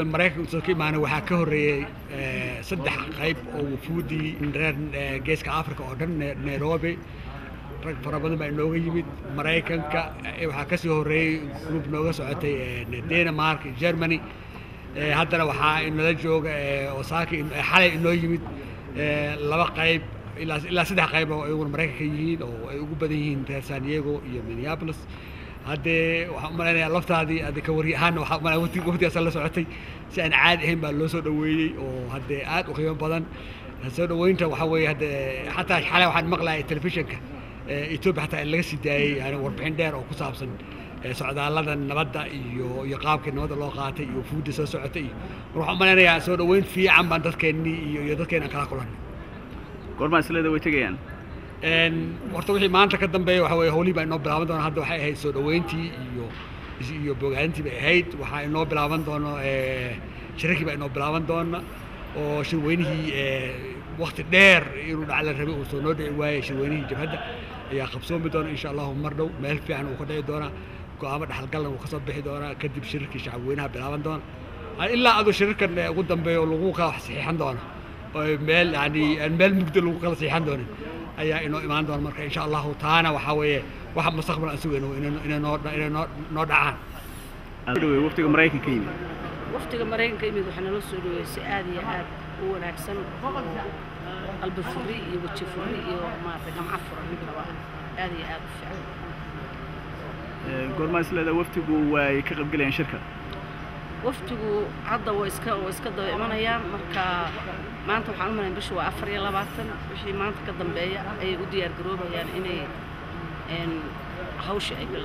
wufuudda maraykanka soo ka imaanay waxaa ka horreeyey saddex qayb oo wufuuddii reer geeska africa oo dhan nairobi rag fara badan baa inooga yimid maraykanka waxaa kasii horreeyey group nooga socotay denmark germany haddana waxaa inala jooga osaka xalay inoo yimid laba qayb ilaa ilaa saddex qayb oo iyaguna maraykanka yihiin oo ay ugu badan yihiin reer san diego iyo minneapolis haddee waxaan u malaynayaa laftaadii ade ka wari ahaana waxaa umalaya wati waftigaasa la socotay si aan caadi ahayn baa loo soo dhaweeyey oo haddee aad u qiimo badan soo dhaweynta waxaa weeye haddee xataa xalay waxaan maqlayay telefishinka etoobiya xataa in laga sii daayey yani warbixin dheer oo ku saabsan socdaallada nabadda iyo iyo qaabkii nabadda loo qaatay iyo fuudda soo socotay iyo mar waxaan u malaynayaa soo dhaweyn fiican baan dadkeennii iyo iyo dadkeenna kala kulannay goormaa isleeda way tegayaan horta wixii maanta ka dambeeya waxa weye howlihii baa inoo bilaaban doona hadda waxay ahayd soo dhaweyntii iyo iyo bogaadintii bay ahayd waxaa inoo bilaaban doono shirarkii baa inoo bilaaban doona oo shirweynihii wakti dheer inuu dhac la rabay uu soo noo dhici waayey shirweynihii jabhadda ayaa qabsoomi doona insha allahu mar dhow meel fiican uu ka dhici doonaa go-aamo dhexalgalna uu ka soo bixi doonaa kadib shirarkii shacabweynaha bilaaban doona ilaa aduu shirarkan ugu dambeeya oo lagu kala saxiixan doona oo meel yani aan meel mugdo lagu kala saxiixan doonin ayaa inoo imaan doona marka insha allahu taana waxaa weeye waxa mustaqbal aan sugayno inay noo inay noo noo dhacaan dhaweey waftiga maraykanka yimid waftiga maraykanka yimid waxaa nala soo dhaweysay aad iyo aad u wanaagsan qalbi furi iyo weji furi iyo maarata gamco furan midnaba aad iyo aad u fiican goormaa isleeda waftigu way ka qaybgelayaan shirka waftigu hadda waa iska waa iska daba imanayaan marka maanta waxaan u malayn bisha waa afar iyo labaatan wixii maanta ka dambeeya ayay u diyaar garoobayaan inay hawsha ay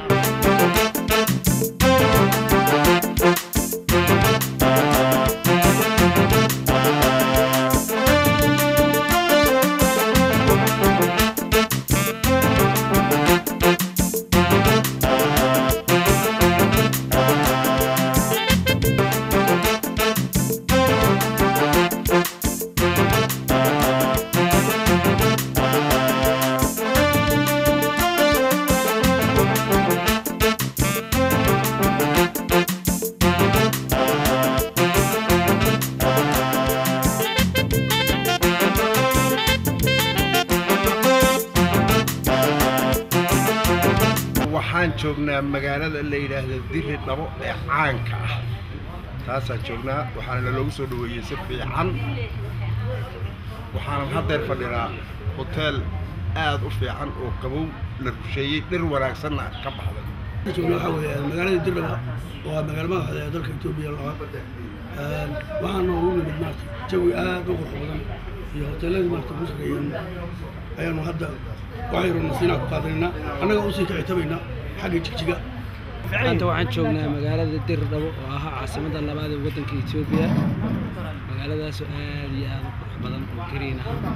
waxaan joognaa magaalada la yidhaahda diri dhabo ee caanka ah taasaan joognaa waxaana naloogu soo dhaweeyey si fiican waxaanan haddeer fadhinaa hoteel aad u fiican oo qabow la rusheeyey dhir wanaagsanna ka baxday joogna waxaa weeye magaalada dirdhaba waa magaalo madaxda ee dalka etoobiya labaad waxaa noogu nimid maarta jawi aad u qurux badan iyo hoteeladii maarta ku shaqeeyeen ayaanu hadda waxaynu nasiinaa ku qaadanaynaa annaga usii kicitabaynaa xagga jigjiga maanta waxaan joognaa magaalada dirdhabo oo ahaa caasimadda labaad ee waddanka etoobiya magaaladaasoo aad iyo aad u qurux badan oo green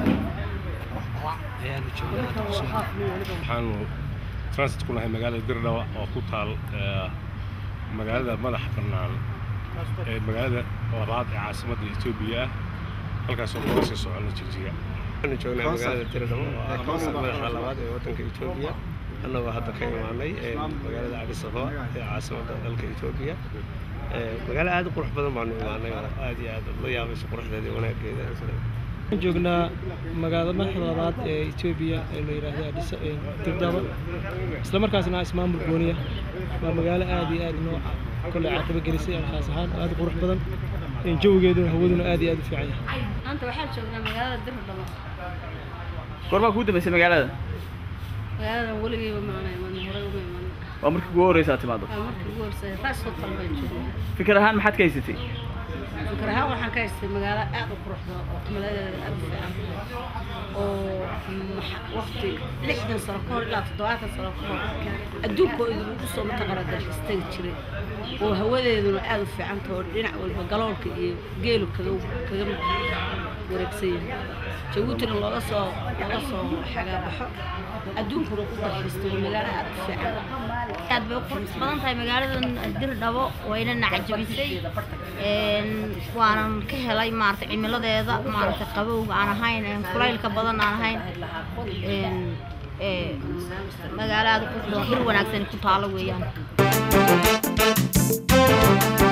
ah ayaanu joognaa hadda ku sugan waxaanu transit ku nahay magaalada dirdhaba oo ku taal magaalada madaxa bannaan ee magaalada labaad ee caasimadda etoobiya ah halkaasoo looga sii socono jigjiga waxaanu joognaa magaalada dirdhabo oo ah madaxa labaad ee waddanka etoobiya annagoo hadda ka imaanay magaalada addis ababa ee caasimadda dalka etoobiya magaalo aad u qurux badan baanu imaanay oo aad iyo aad la yaabayso quruxdeeda iyo wanaaggeeda waxaan joognaa magaalada madaxda labaad ee etoobiya ee la yidhaahdo addis dirdhaba isla markaasna ah ismaamul gooniya waa magaalo aad iyo aad noo kolley caqaba gelisay alkaas ahaan aad u qurux badan jawigeeduna hawaduna aad iyo aad u fiican yahay maanta waxaan joognaa magaalada dirdhabo goormaa kuu dambaysay magaalada magaaladan weligeyba maana iman horey uma iman waa markii ugu horreysa aad timaado waa markii ugu horsay raas hotel baan joognaa fikir ahaan maxaad ka haysatay fikir ahaan waxaan ka haystay magaalo aad u qurux badan oo cimiladeeda aad u fiican oo waqti lixdan sano ka hor ilaa toddobaatan sano ka hor adduunka idigu soo mataqaana dalxiis tegi jiray oo hawadeeduna aad u fiican tahay oo dhinac walba galoolka iyo geelu kaga kaga wareegsan yahay jabuutina looga soo looga soo xagaabaxo adduunkuna ku dalxiisto waa magaalo aad u fiican aad bay u qurux badan tahay magaaladan dirdhabo wayna nacajabisay waanan ka helay maarata cimiladeeda maarata qabowga aan ahayn kulaylka badan aan ahayn magaalo aad u qurux badan hir wanaagsan ku taalo weeyaan